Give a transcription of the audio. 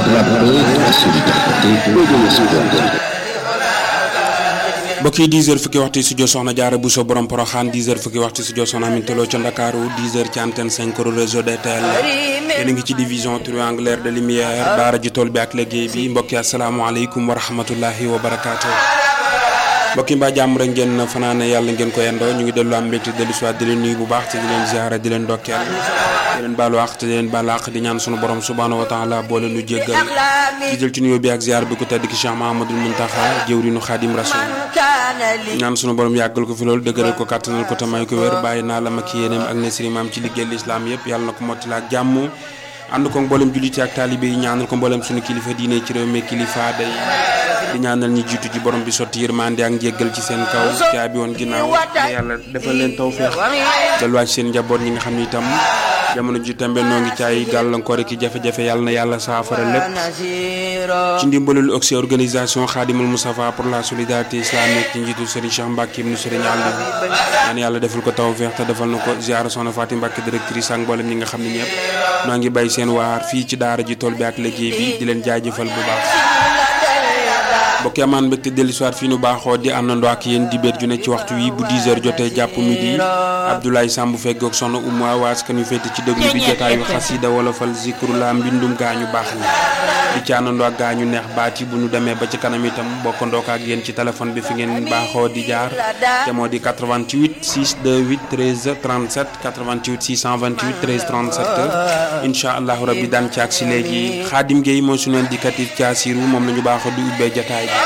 de la paix, de la solidarité et de l'espoir. mbokk yi 10 heures fukki waxtu si studio Soxna Jaara Bousso borom Poroxaan 10 heures fukki waxtu studio Soxna Aminta Lo ca Ndakaaru 10 heures ci antenne 5 réseau DTL yéen a ngi ci division triangulaire de lumière daara ji tool bi ak liggéey bi mbokk yi asalaamaaleykum wa rahmatullahi wa barakaatu. mbokk yi mbaa jàmm rek ngeen fanaane yàlla ngeen ko yendoo ñu ngi dellu am mbégte dellu si waat di leen nuyu bu baax te di leen ziara di leen ndokkeel di leen baalu àq te di leen baalu àq di ñaan sunu borom subhaanahu wa taala boole nu jéggal di jël ci nuyoo bi ak ziar bi ko tedd ki Cheikh Mahamadul Muntaxa jëwrinu Xaadim Rasul ñaan sunu borom yàggal ko fi loolu dëgëral ko kàttanal ko te may ko wér bàyyi naa la ma ki yéeneem ak nesri maam ci liggéey lislaam yëpp yàlla na ko mottali ak jàmm ànd ko mboolem julliti ak taalibe yi ñaanal ko mboolem sunu kilifa diine ci réew mi kilifa day di ñaanal ñi jiitu ji borom bi sotti yërmande ak njéggal ci seen kaw caabi woon ginnaaw yàlla defal leen tawfeex delluwaat seen njaboot ñi nga xam ni itam jamono ji tembe noo ngi caay gàllankoor ki jafe-jafe yàlla na yàlla saafara lépp ci ndimbalul oxy organisation Khadimul Moustapha pour la solidarité islamique ci njiitu Serigne Cheikh Mbacke ibnu Serigne Aliou ñaan yàlla defal ko tawfeex te defal na ko ziara soxna Fatim Mbacke directrice ak mboolem ñi nga xam ne ñëpp noo ngi bay seen waar fii ci daara ji tool bi ak liggéey bi di leen jaajëfal bu baax mbokk yi amaan mbégte dellu soir fii nu baaxoo di àndandoo ak yéen dibéer ju ne ci waxtu wi bu 10 heures jotee jàpp midi Abdoulaye Samb feggoog soxna Oumou Awaas kan yu féete ci déglu bi jotaayu xasida wolofal zikru la mbindum gaañu baax ni di ci àndandoo ak gaañu neex baat yi bu nu demee ba ci kanam itam bokkandoo ko ak yéen ci téléphone bi fi ngeen baaxoo di jaar te moo di 88 628 13 37 88 628 13 37 incha allahu rabbi daan ci ak si léegi Xaadim Gueye mooy suñu indicatif ci Assirou moom la ñu baaxoo di ubbee jotaay